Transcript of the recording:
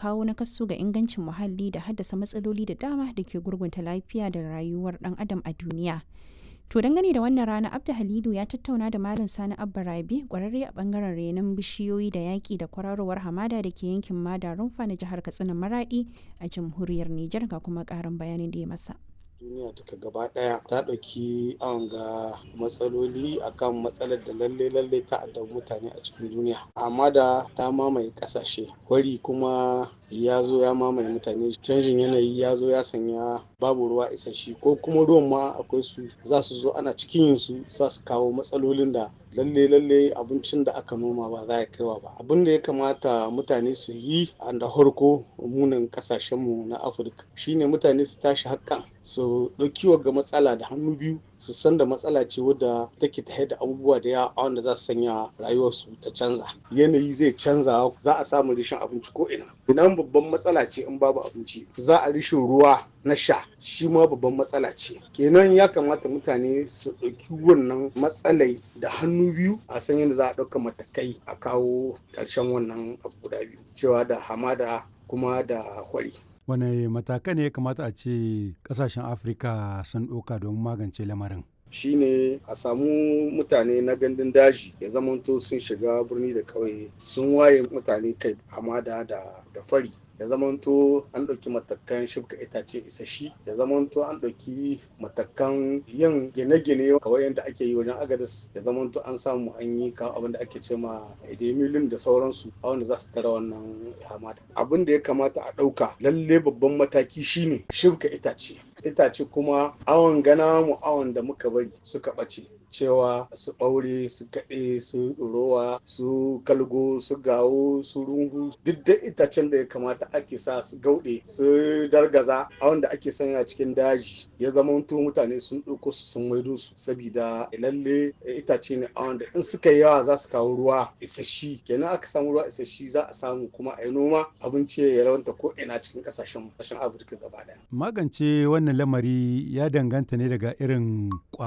kawo nakasu ga ingancin muhalli da haddasa matsaloli da dama da ke gurgunta lafiya da rayuwar ɗan adam a duniya. To dangane da wannan rana Abda Halidu ya tattauna da Malam Sani Abba Rabi kwararre a bangaren renon bishiyoyi da yaƙi da kwararowar hamada da ke yankin Mada Rumfa na jihar Katsina Maradi a jamhuriyar Nijar ga kuma ƙarin bayanin da ya masa. duniya duka gaba daya ta ɗauki an ga matsaloli akan matsalar da lalle lalle ta addabi mutane a cikin duniya amma da ta mamaye ƙasashe wari kuma ya zo ya mamaye mutane canjin yanayi ya zo ya sanya babu ruwa isasshe ko kuma ruwan ma akwai su za su zo ana cikin yin su za su kawo matsalolin da lalle lalle abincin da aka noma ba za ya kaiwa ba abin da ya kamata mutane su yi a da harko munin kasashenmu na afirka shine mutane su tashi hakan su ɗauki ga matsala da hannu biyu su san da matsala ce wadda take ta da abubuwa da yawa wanda za su sanya rayuwarsu ta canza yanayi zai canza za a samu rishin abinci ko ina idan babban matsala ce in babu abinci za a rishin ruwa na sha shi ma babban matsala ce kenan ya kamata mutane su ɗauki wannan matsalai da hannu biyu a san yadda za a ɗauka matakai a kawo ƙarshen wannan abu guda biyu cewa da hamada kuma da hwari wane matakai ne ya kamata a ce kasashen afirka sun ɗauka don magance lamarin shine a samu mutane na gandun daji ya zamanto sun shiga birni da ƙauye sun waye mutane kai hamada da fari ya zamanto an ɗauki matakan shibka itace isashi ya zamanto an ɗauki matakan yin gine-gine kawai yadda ake yi wajen agadas ya zamanto an samu an yi kawo abin da ake ce ma edemilin da sauransu a wanda za su tara wannan hamada abin da ya kamata a ɗauka lalle babban mataki shine shibka itace itace kuma awon gana mu awon da muka bari suka ɓace cewa su ɓaure su kaɗe su ɗorowa su kalgo su gawo su rungu duk da itacen da ya kamata ake sa su gauɗe su dargaza a wanda ake sanya cikin daji ya zama mutane sun ɗauko su sun maido su sabida lalle itace ne a wanda in suka yi yawa za su kawo ruwa isashi kenan aka samu ruwa isashi za a samu kuma a yi noma abinci ya rawanta ko ina cikin ƙasashen ƙasashen afirka gaba ɗaya magance wannan lamari ya danganta ne daga irin